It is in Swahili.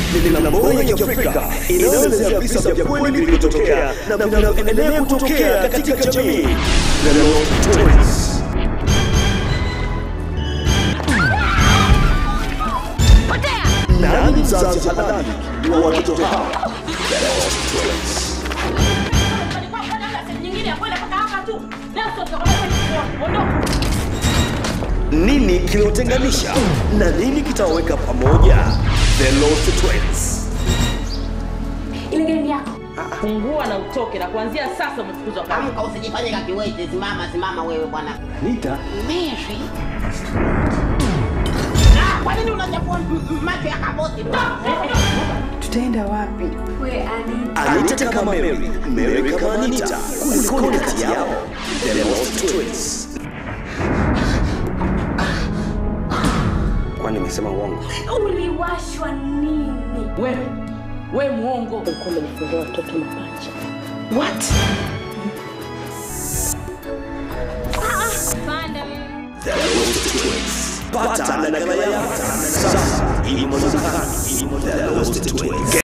ni filamu moja ya Kiafrika inayoelezea visa vya kweli vilivyotokea na vinavyoendelea kutokea katika jamii. The Lost Twins. Nani mzazi halali wa watoto hawa? The Lost Twins. Nini kiliotenganisha na nini kitawaweka pamoja? The Lost Twins. Ile game yako. Fungua na utoke, na kuanzia sasa umefukuzwa kazi. Amka, usijifanye kakiwete. Simama, simama wewe bwana. Nita Mary. Ah, Kwa nini unachafua m- m- macho ya kaboti? Tutaenda wapi? We ani. Anita kama Mary, Mary kama Anita. Kulikoni kati yao? The Lost Twins. Kwani nimesema uongo? Uliwashwa nini? Wewe we mwongo. Ulikuwa umejifungua watoto mapacha. What? The Lost Twins. Pata nakala yako sasa. Imo dukani. The Lost Twins.